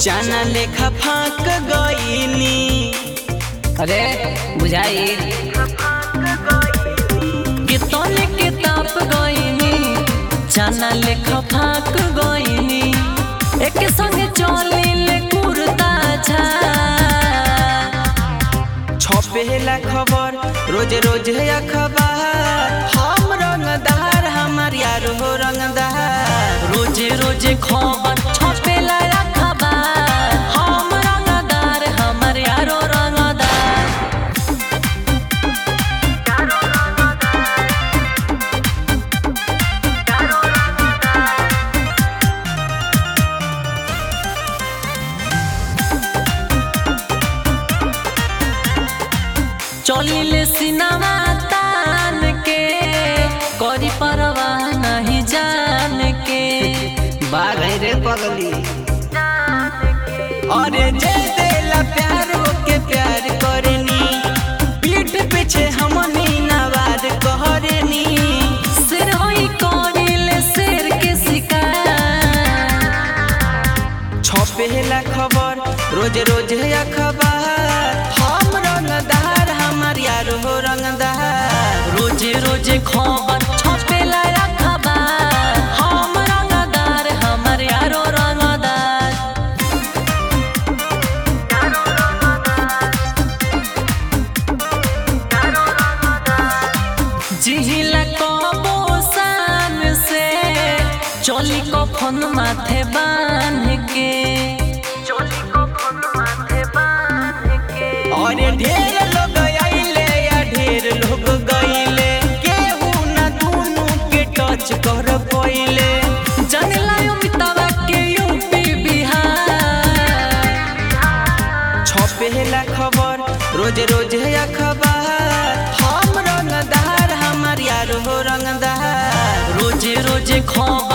जाना लेखा फाक गईनी अरे बुझाई कितने के ताप गईनी जाना लेखा फाक गईनी एक संग चली ले कुर्ता छा छपेला खबर रोज रोज अखबार हम रंगदार हमार यार हो रंगदार रोजे रोजे खबर छपेला अखबार हम रंगदार हमर यारो रंगदार चलिले सिनेमा तान के करी परवाह नहीं जान के बाग है रे पगली अरे जे देला प्यार के प्यार करनी पीठ पीछे हमनी नवाद कहरनी सिर होई करिले शेर के शिकार छपेला खबर रोज रोज अखबार हम रंगदार हमार यार हो रंगदार रोजे रोजे खबर छपेला अखबार हम रंगदार हमर यारो रंगदार जिहिला कबो शान से चली कफन माथे बांध के अरे ढेर लोग आइले या ढेर लोग गइले केहू ना दुनू के टच कर पइले जनला अमिताभा के यूपी बिहार छपेला खबर रोज रोज अखबार हम रंगदार हमार यार हो रंगदार रोजे रोजे खबर